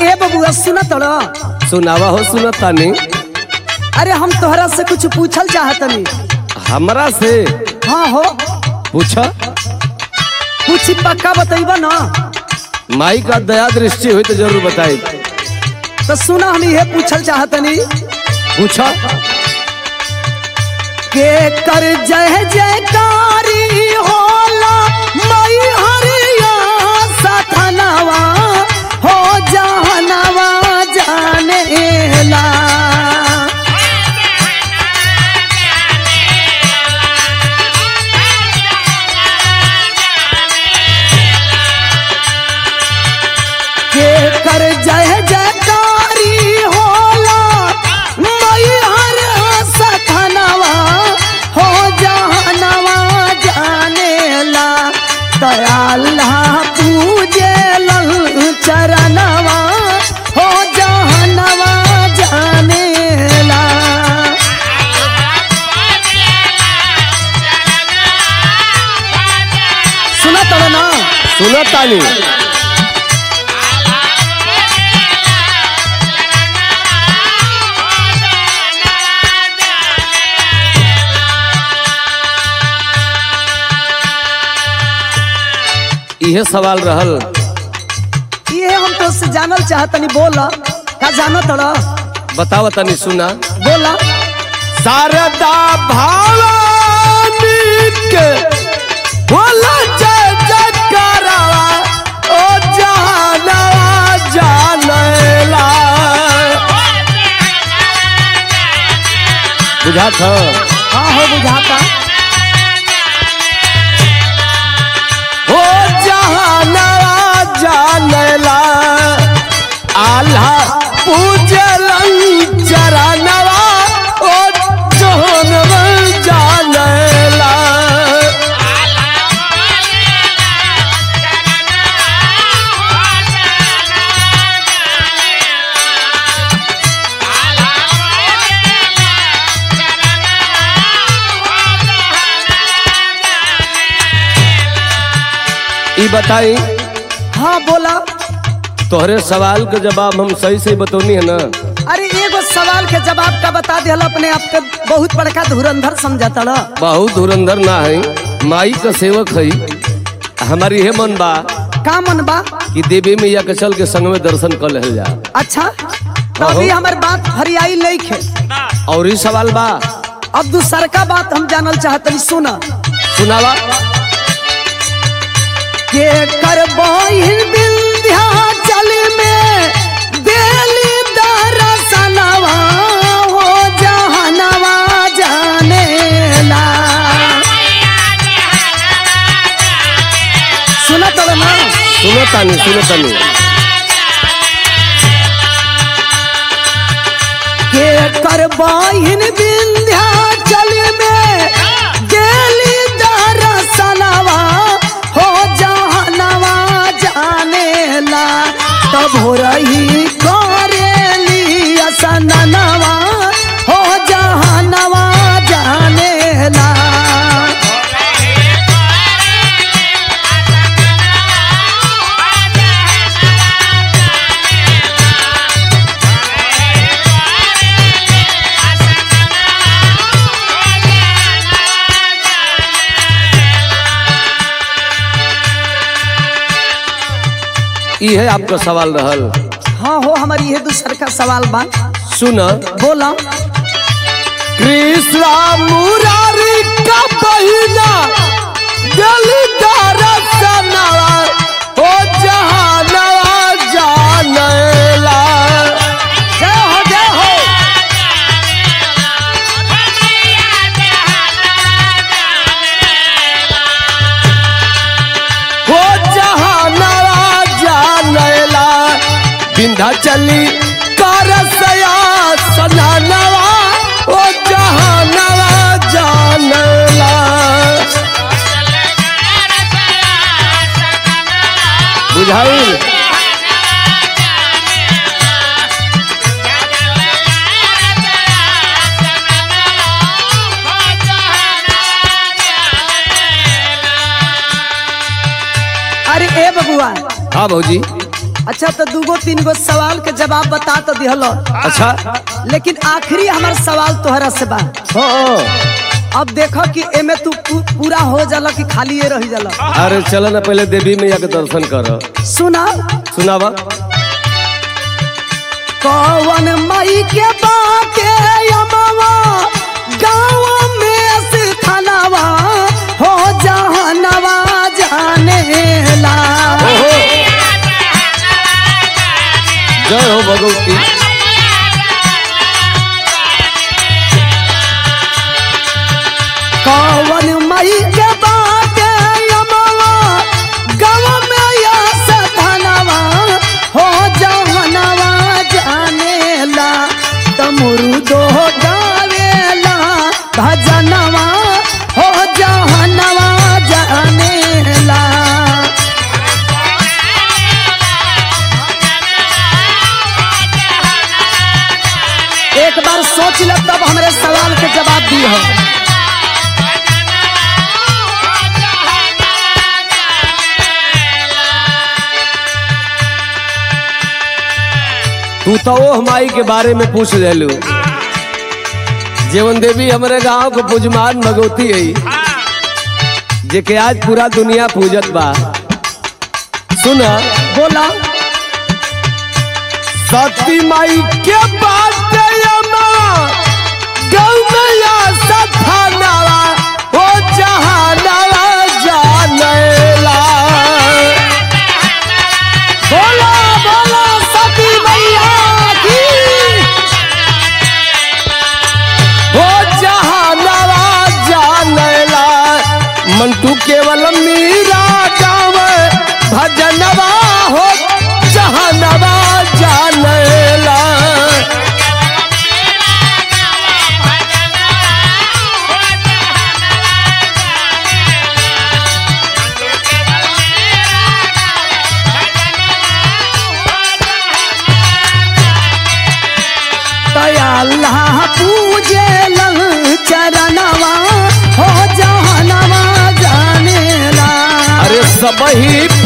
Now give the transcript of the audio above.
ए बबुआ सुना तोड़ा सुनावा हो सुनत तानी अरे हम तोहरा से कुछ पूछल चाहतनी हमरा से हाँ हो पूछ कुछ पक्का बतैबा ना माई का दया दृष्टि हुई तो जरूर बताई तो सुना हम ये पूछल चाहतनी पूछ के कर जय जयकारी होला मई हरिया सथनवा हो जहनवा जानेला के कर जय जयकारी होला मई हर सथनवा हो जहनवा जानेला दयाल्ला पूजे चरणवा हो जहनवा जानेला सुना तो ना सुनत तानी इहे सवाल रहल ये हम तो से जानल चाहतनी बोला का जानो तोड़ा बताव तनी सुना बोला शारदा भवानी के बोला जय जयकारा ओ जानवा जानेला बुझात ह हाँ हो बुझाता हो जहानवा जानेला आल्हा पूजलन चरणवा ओ जहानवा जानेला ई बताई हाँ बोला तोहरे सवाल के जवाब हम सही सही बतौनी है ना अरे एगो सवाल के जवाब का बता दिया अपने आप के बहुत बड़का धुरंधर समझता ना बहुत धुरंधर ना है माई का सेवक है हमारी ये मन बा का मन बा कि देवी मैया के चल के संग में दर्शन कर ले जा अच्छा तो अभी हमार बात हरियाई नहीं खे और ही सवाल बा अब दूसर का बात हम जानल चाहतनी सुना सुनावा के कर विंध्याचल में देली दरसनवा हो जहनवा जानेला सुना तो ना सुनो तानी सुनो तानी के कर विंध्याचल में गेली दरसनवा हो जहनवा जानेला तब हो रही करेली असननवा हो जहनवा जानेला ये आपका सवाल रहल हाँ हो हमारी ये दूसर का सवाल बा सुन बोला कृष्णा मुरारी का बहिना दिली दरसनवा ओ जहानवा जानेला जय हो जय हो हो जहानवा जानेला बिंधा चली करसया सनानवा ओ जहानवा जानेला बुझाई अरे ए बबुआ हाँ भौजी अच्छा तो दूगो तीन गो सवाल के जवाब बता तो दिहल अच्छा लेकिन आखिरी हमार सवाल तोहरा से बा हाँ अब देखो कि एमे तू पू- पूरा हो जाला कि खाली ये रह जाला अरे चल ना पहले देवी मैया के दर्शन कर सुना सुनावा कौन मई के बाके यमवा गाँव में से थानावा हो जहनवा जाने ला ओहो जय हो भगवती कौन मई के बाके यमवा गाँव में या से थानावा हो जहनवा जाने ला तमुरु दो गावेला भजनवा हो जहनवा जाने ला एक बार सोच ले तब हमरे सवाल के जवाब दी हो तू तो वो माई के बारे में पूछ लेलू जीवन देवी हमारे गांव के पूजमान भगवती है जे के आज पूरा दुनिया पूजत बा सुन बोला सती माई के बात गौमैया सथानवा ओ जहानवा जानेला बोला बोला सती मैया की ओ जहानवा जानेला मंटू केवल मीरा गाँव भजनवा हो जहानवा जानेला तया अल्लाह पूजे लं चरणवा हो जहनवा जानेला अरे सब ही